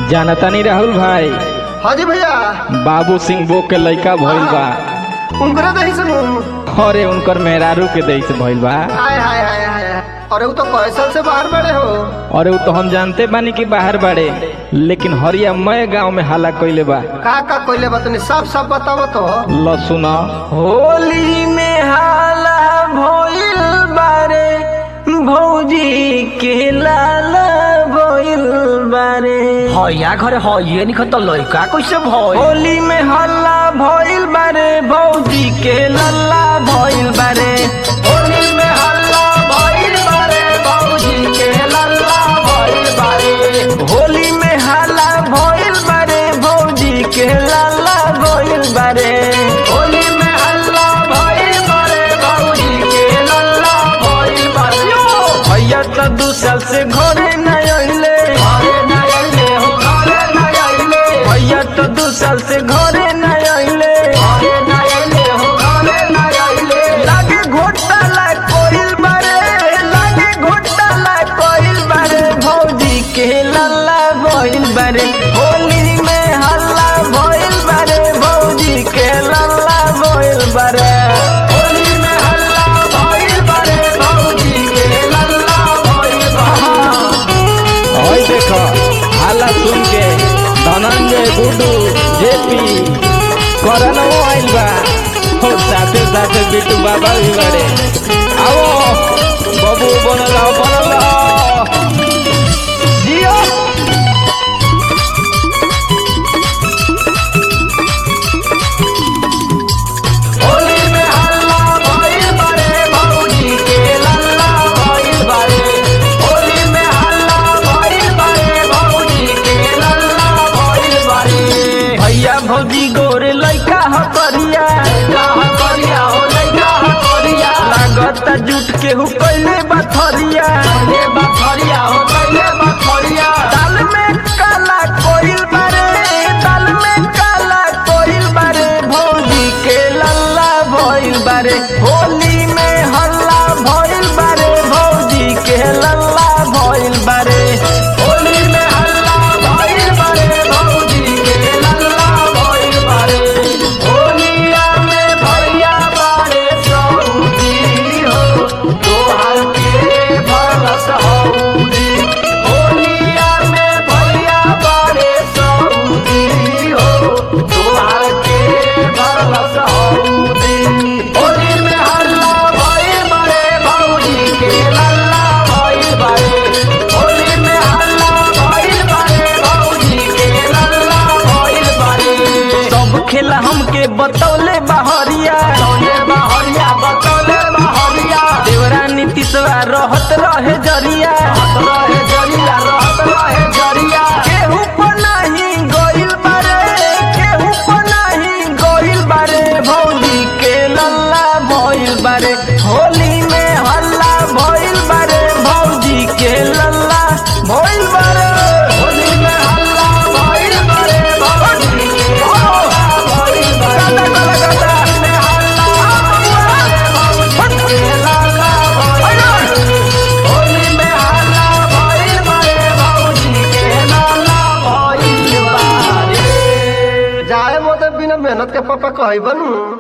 जानता नहीं राहुल भाई हाँ जी भैया बाबू सिंह बो के लड़का भइल बा उनकरे दही से मुंह अरे उनकर मेहरारू के दई से भइल बा हाय हाय हाय हाय अरे वो तो कैसल से बाहर बड़े हो अरे वो तो हम जानते बानी कि बाहर बाड़े लेकिन हरिया मय गांव में हाला कइले बा का का कोइले बतनी सब सब बताओ तो ल सुना होली में हाला भइल बारे भौजी के लाला भइल बारे हया घरे हइए निखन त लइका कैसे भइल होली में हल्ला भइल बारे भौजी के लल्ला भइल बारे होली में हल्ला भइल बारे बाबूजी के लल्ला भइल बारे होली में हल्ला भइल बारे भौजी के लल्ला भइल बारे होली में हल्ला भइल बारे बाबूजी के लल्ला भइल बारे भैया तो दू साल से घरे न अइले घरे न आइले हो घरे न आइले भैया तो दू साल से घरे न अइले घरे न आइले हो घरे न आइले लागे घोटाला कोइल बारे लागे घोटाला कोइल बारे भौजी के लल्ला भइल बारे होली में हल्ला भइल बारे भौजी के लल्ला भइल बारे होली में हल्ला भइल बारे बाबूजी के लल्ला भइल बारे ओए देखो हाला सुन के धनंजय गुड्डू जेपी करनो आइल बा और साथे साथे बिट्टू बाबा भी बड़े आओ बबू बनल आओ, बनल आओ। जियो होली में हल्ला भइल बारे बाबूजी के लल्ला भइल बारे होली में हल्ला भइल बारे बाबूजी के लल्ला भइल बारे भैया भौजी गोरे लइका ह करिया कहा करिया हो लइका ह करिया लागत जुट के हु कइले बथरिया ये बखरिया हो कइले बखरिया दाल में काला कोइल बारे दाल में काला कोइल बारे भौजी के लल्ला भइल बारे होली में हल्ला भइल बारे भौजी के लल्ला भइल बारे होली में हल्ला भइल बारे बाबूजी के लल्ला भइल बारे होलिया में भैया बारे सऊदी हो तोहर के भरस हऊदी होलिया में भैया बारे सऊदी हो तोहर के भरस हऊदी होली में हल्ला भइल बारे बाबूजी के लल्ला भइल बारे होली में हल्ला भइल बारे बाबूजी के लल्ला भइल बारे सब खेला हमके बतौले बहरिया तौले बहरिया बतौले बहरिया देवरा नीतीशवा रहत रहे जरिया रहत रहे जरिया रहत रहे जरिया केहू पर नाही गइल बारे केहू पर नाही गइल बारे भौजी के लल्ला भइल बारे होली में हल्ला भइल बारे भौजी के लल्ला भइल बारे होली में हल्ला भइल बारे बाबूजी के लल्ला भइल बारे गाता गाता गाता होली में हल्ला भइल बारे बाबूजी के लल्ला भइल बारे होली में हल्ला भइल बारे बाबूजी के लल्ला भइल बारे जाए मोते बिना मेहनत के पापा कही बनू